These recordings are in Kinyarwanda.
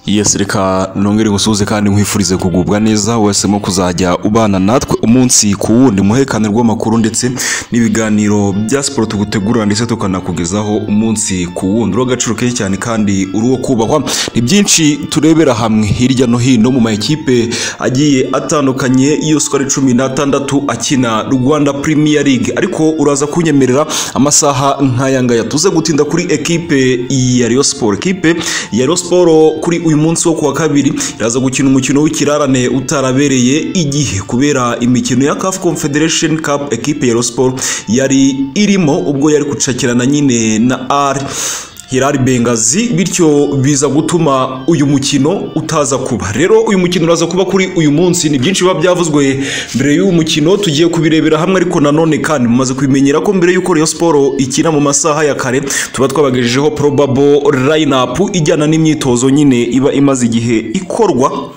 yesi reka nongere ngusuhuze kandi nkwifurize kugubwa neza wahisemo kuzajya ubana natwe umunsi ku wundi muhekane rw'amakuru ndetse n'ibiganiro bya siporo tugutegurira ndetse tukanakugezaho umunsi ku wundi urw'agaciro kenshi cyane kandi uri uwo kubahwa ni byinshi turebera hamwe hirya no hino mu makipe agiye atandukanye yose uko ari cumi n'atandatu akina rwanda Premier League ariko uraza kunyemerera amasaha nk'aya ngaya tuze gutinda kuri ekipe ya Rayon Sport ekipe ya Rayon Sport kuri uyu munsi wo kuwa kabiri iraza gukina umukino w'ikirarane utarabereye igihe kubera imikino ya CAF Confederation Cup ekipe ya Rayon Sport yari irimo ubwo yari gucakirana nyine na R Hilal Bengazi bityo biza gutuma uyu mukino utaza kuba rero uyu mukino uraza kuba kuri uyu munsi ni byinshi biba byavuzwe mbere y'uyu mukino tugiye kubirebera hamwe ariko nanone kandi mumaze kubimenyera ko mbere y'uko Rayon Sport ikina mu masaha ya kare tuba twabagejejeho probable lineup ijyana n'imyitozo nyine iba imaze igihe ikorwa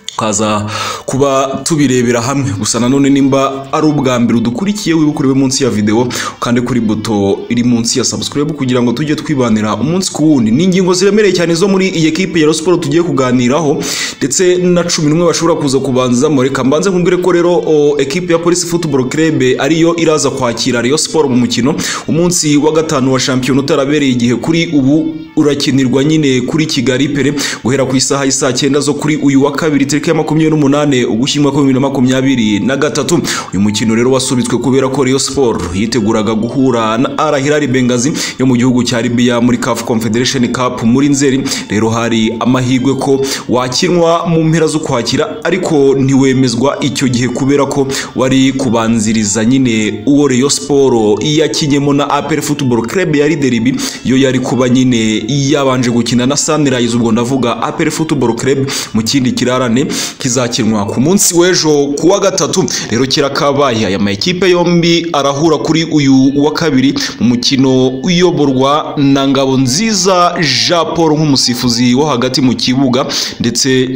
tukaza kuba tubirebera hamwe gusa nanone nimba ari ubwa mbere udukurikiye wibuke urebe munsi ya videwo kandi kuri buto iri munsi ya subscribe kugira ngo tujye twibanira umunsi ku wundi ni ingingo ziremereye cyane zo muri iyi ekipe ya siporo tugiye kuganiraho ndetse na cumi n'umwe bashobora kuza kubanzamo reka mbanze nkubwire ko rero ekipe ya polisi football club ariyo iraza kwakira Rayon siporo mu mukino umunsi wa gatanu wa shampiyona utarabereye igihe kuri ubu urakinirwa nyine kuri kigali pere guhera ku isaha y'isaa cyenda zo kuri uyu wa kabiri tariki ya makumyabiri n'umunane ugushyingo kwa bibiri na makumyabiri na gatatu uyu mukino rero wasubitswe kubera ko Rayon Sport yiteguraga guhura na Al Hilal Bengazi yo mu gihugu cya Libya muri CAF Confederation Cup muri Nzeri rero hari amahirwe ko wakinwa mu mpera zo kwakira ariko ntiwemezwa icyo gihe kubera ko wari kubanziriza nyine uwo Rayon Sport yakinyemo na APR Football Club yari deribi yo yari kuba nyine yabanje gukina na Sunrise ubwo ndavuga APR Football Club mu kindi kirarane kizakinwa ku munsi w'ejo ku wa gatatu rero kirakabaye aya makipe yombi arahura kuri uyu wa kabiri mu mukino uyoborwa na ngabo nziza jean paul nk'umusifuzi wo hagati mu kibuga ndetse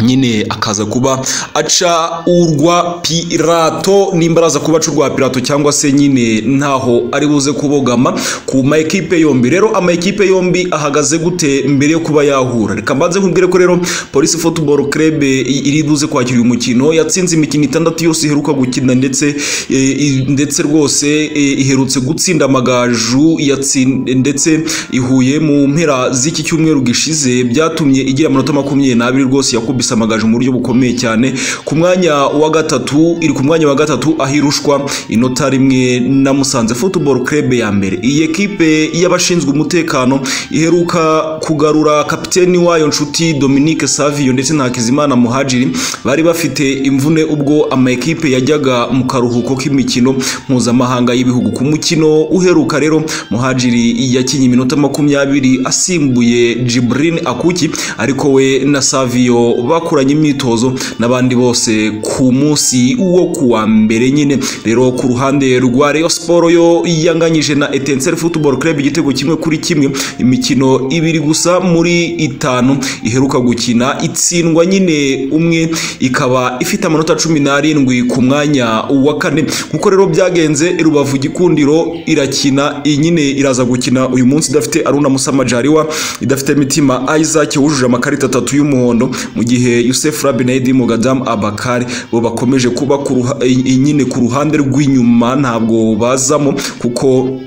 nyine akaza kuba aca urwa pirato nimba araza kuba aca urwa pirato cyangwa se nyine ntaho ari buze kubogama ku ma ekipe yombi rero ama ekipe yombi ahagaze gute mbere yo kuba yahura reka mbanze nkubwire ko rero polisi football club iri buze kwakira uyu mukino yatsinze imikino itandatu yose iheruka gukina ndetse e, ndetse rwose e, iherutse gutsinda amagaju yatsin, ndetse ihuye mu mpera z'iki cyumweru gishize byatumye igira amanota makumyabiri n'abiri rwose yakubise amagaju mu buryo bukomeye cyane ku mwanya wa gatatu iri ku mwanya wa gatatu aho irushwa inota rimwe na musanze football club ya mbere iyi ekipe y'abashinzwe umutekano iheruka kugarura kapiteni wayo nshuti Dominique Savio ndetse na Hakizimana Muhajiri bari bafite imvune ubwo ama ekipe yajyaga mu karuhuko k'imikino mpuzamahanga y'ibihugu ku mukino uheruka rero Muhajiri yakinye iminota makumyabiri asimbuye Jibrin Akuki ariko we na Savio bakoranye imyitozo n'abandi bose ku munsi wo kuwa mbere nyine rero ku ruhande rwa Rayon Sport yo yanganyije na Etincelle Football Club igitego kimwe kuri kimwe imikino ibiri gusa muri itanu iheruka gukina itsindwa nyine umwe ikaba ifite amanota cumi n'arindwi ku mwanya wa kane nkuko rero byagenze Rubavu Gikundiro irakina nyine iraza gukina uyu munsi idafite Aruna Musama Jariwa idafite Mitima Isaac wujuje amakarita atatu y'umuhondo mu gihe Youssef Rabi na Edimu Gadam Abakari bo bakomeje kuba nyine ku ruhande rw'inyuma ntabwo bazamo kuko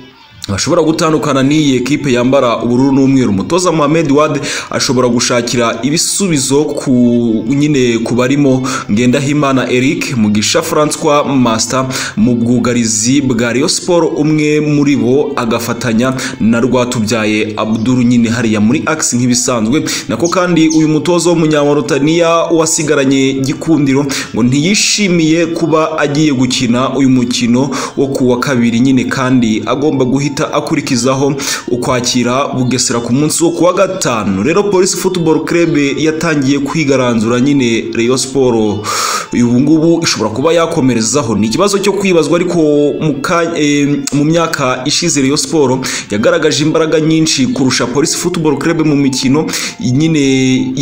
bashobora gutandukana n'iyi ekipe yambara ubururu n'umweru umutoza Mohamed Wade ashobora gushakira ibisubizo ku nyine ku barimo Ngendahimana Eric Mugisha Francois Master mu bwugarizi bwa Rayon Sport umwe muri bo agafatanya na Rwatubyaye Abdul nyine hariya muri axe nk'ibisanzwe nako kandi uyu mutoza w'umunyamorotaniya wasigaranye gikundiro ngo ntiyishimiye kuba agiye gukina uyu mukino wo kuwa kabiri nyine kandi agomba guhita akurikizaho ukwakira bugesera ku munsi wo kuwa gatanu rero polisi football club yatangiye kwigaranzura nyine Rayon Sport ubu ngubu ishobora kuba yakomerezaho ni ikibazo cyo kwibazwa ariko mu myaka ishize Rayon Sport yagaragaje imbaraga nyinshi kurusha polisi football club mu mikino nyine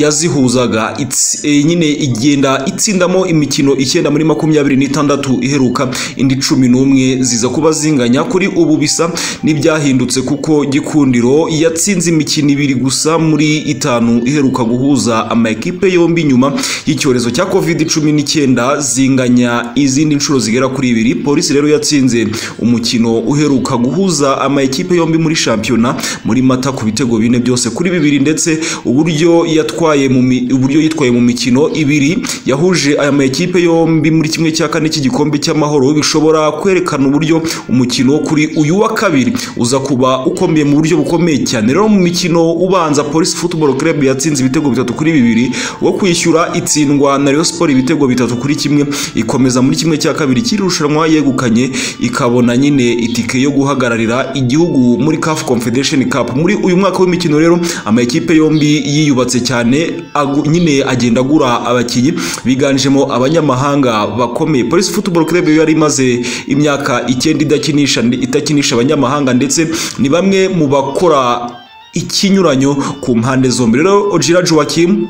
yazihuzaga nyine igenda itsindamo imikino icyenda muri makumyabiri n'itandatu iheruka indi cumi n'umwe ziza kuba zinganya kuri ubu bisa n'ibyahindutse kuko gikundiro yatsinze imikino ibiri gusa muri itanu iheruka guhuza amakipe yombi nyuma y'icyorezo cya covid cumi n'icyenda zinganya izindi nshuro zigera kuri ibiri polisi rero yatsinze umukino uheruka guhuza amakipe yombi muri shampiyona muri mata ku bitego bine byose kuri bibiri ndetse uburyo yatwaye mu mi- uburyo yitwaye mu mikino ibiri yahuje aya makipe yombi muri kimwe cya kane cy'igikombe cy'amahoro bishobora kwerekana uburyo umukino kuri uyu wa kabiri uza kuba ukomeye mu buryo bukomeye cyane rero mu mikino ubanza polisi football club yatsinze ibitego bitatu kuri bibiri wo kwishyura itsindwa na Rayon Sport ibitego bitatu kuri kimwe ikomeza muri kimwe cya kabiri cy'iri rushanwa yegukanye ikabona nyine itike yo guhagararira igihugu muri CAF Confederation Cup muri uyu mwaka w'imikino rero amakipe yombi yiyubatse cyane agu- nyine agenda agura abakinnyi biganjemo abanyamahanga bakomeye Police Football Club yo yari imaze imyaka icyenda idakinisha itakinisha abanyamahanga ndetse ni bamwe mu bakora ikinyuranyo ku mpande zombi rero Ojira Joachim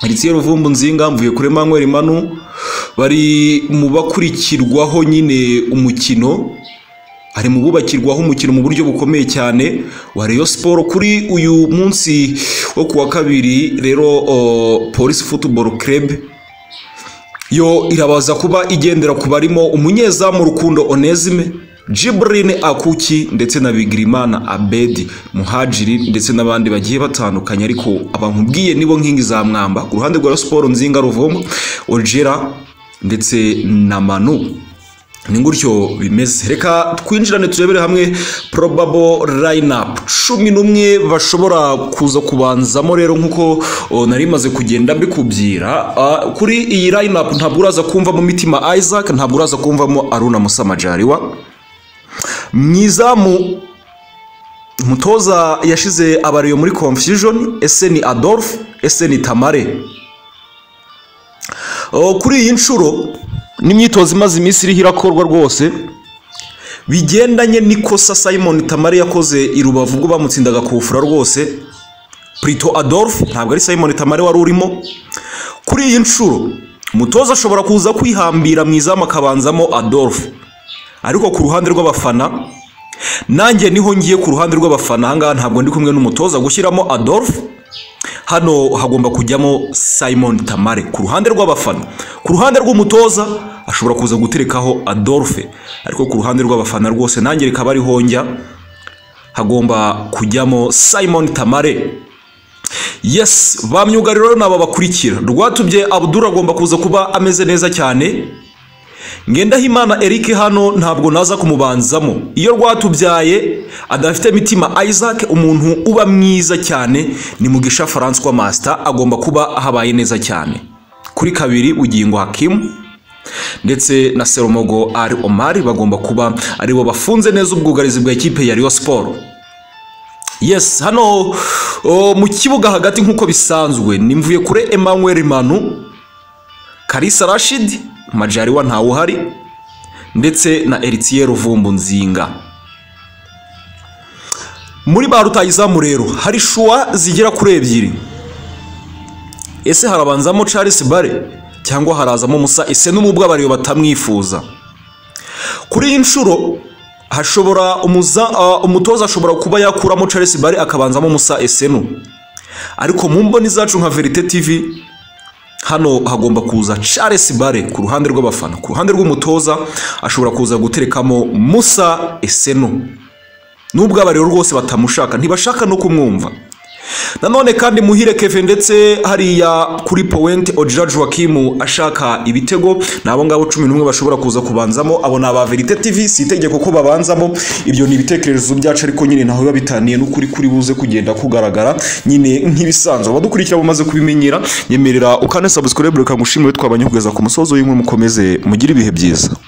Heritier Ruvumbu Nzinga mvuye kuri Emmanuel Manu bari mu bakurikirwaho nyine umukino ari mu bubakirwaho umukino mu buryo bukomeye cyane wa Rayon Sport kuri uyu munsi wo ku wa kabiri rero o, Police Football Club yo irabaza kuba igendera ku barimo umunyezamu Rukundo Onesime Jibrine Akuki ndetse na Bigirimana Abedi Muhajiri ndetse n'abandi bagiye batandukanye ariko abankubwiye nibo nkingi za mwamba ku ruhande rwa Rayon Sport Nzinga Ruvomo Ojera ndetse na Manu ni gutyo bimeze reka twinjirane turebere hamwe probable lineup cumi n'umwe bashobora kuza kubanzamo rero nk'uko o, nari maze kugenda mbikubyira Ah, kuri iyi lineup ntabwo uraza kumvamo mitima isaac ntabwo uraza kumvamo aruna musamajariwa mwizamu umutoza yashize abariyo muri confusion ese ni adolphe ese ni tamare O, kuri iyi nshuro n'imyitozo imaze iminsi iriho irakorwa rwose bigendanye n'ikosa simon tamari yakoze i rubavu ubwo bamutsindaga kufura rwose prito adolphe ntabwo ari simon tamari wari urimo kuri iyi nshuro umutoza ashobora kuza kwihambira mu izamu akabanzamo adolphe ariko ku ruhande rw'abafana nanjye niho ngiye ku ruhande rw'abafana ahangaha ntabwo ndi kumwe n'umutoza gushyiramo adolphe hano hagomba kujyamo simon tamare ku ruhande rw'abafana ku ruhande rw'umutoza ashobora kuza guterekaho adolphe ariko ku ruhande rw'abafana rwose nanjye rikaba ariho njya hagomba kujyamo simon tamare yes ba myugariro rero ni aba bakurikira rwatubye abudura agomba kuza kuba ameze neza cyane Ngendahimana Eric hano ntabwo naza kumubanzamo iyo rwatubyaye adafite mitima Isaac umuntu uba mwiza cyane ni Mugisha Francois Master agomba kuba ahabaye neza cyane kuri kabiri ugingo Hakimu ndetse na Serumogo Ari Omar bagomba kuba aribo bafunze neza ubwugarizi bwa ekipe ya Rayon Sport yes hano o, mu kibuga hagati nk'uko bisanzwe ni mvuye kure Emmanuel Manu Kalisa Rashid Majariwa ntawe uhari ndetse na Eritiye Ruvumbu Nzinga muri ba rutayizamu rero hari shuwa zigera kuri ebyiri ese harabanzamo Charles Bare cyangwa harazamo Musa ese n'umubwo abariyo batamwifuza kuri iyi nshuro hashobora umuza, ah, umutoza ashobora kuba yakuramo Charles Bare akabanzamo Musa Esenu ariko mu mboni zacu nka Verite TV hano hagomba kuza Charles Bare ku ruhande rw'abafana ku ruhande rw'umutoza ashobora kuza guterekamo Musa Eseno nubwo abariro rwose batamushaka ntibashaka no kumwumva nanone kandi muhire keve ndetse hariya kuri powenti ojira joakimu ashaka ibitego ni abo ngabo cumi n'umwe bashobora kuza kubanzamo abo ni aba verite tv si itegeko ko babanzamo ibyo ni ibitekerezo byacu ariko nyine ntaho biba bitaniye n'ukuri kuri buze kugenda kugaragara nyine nk'ibisanzwe abadukurikira bamaze kubimenyera nyemerera ukane sabusikore reka ngushimire twabanye kugeza ku musozo w'inkuru mukomeze mugire ibihe byiza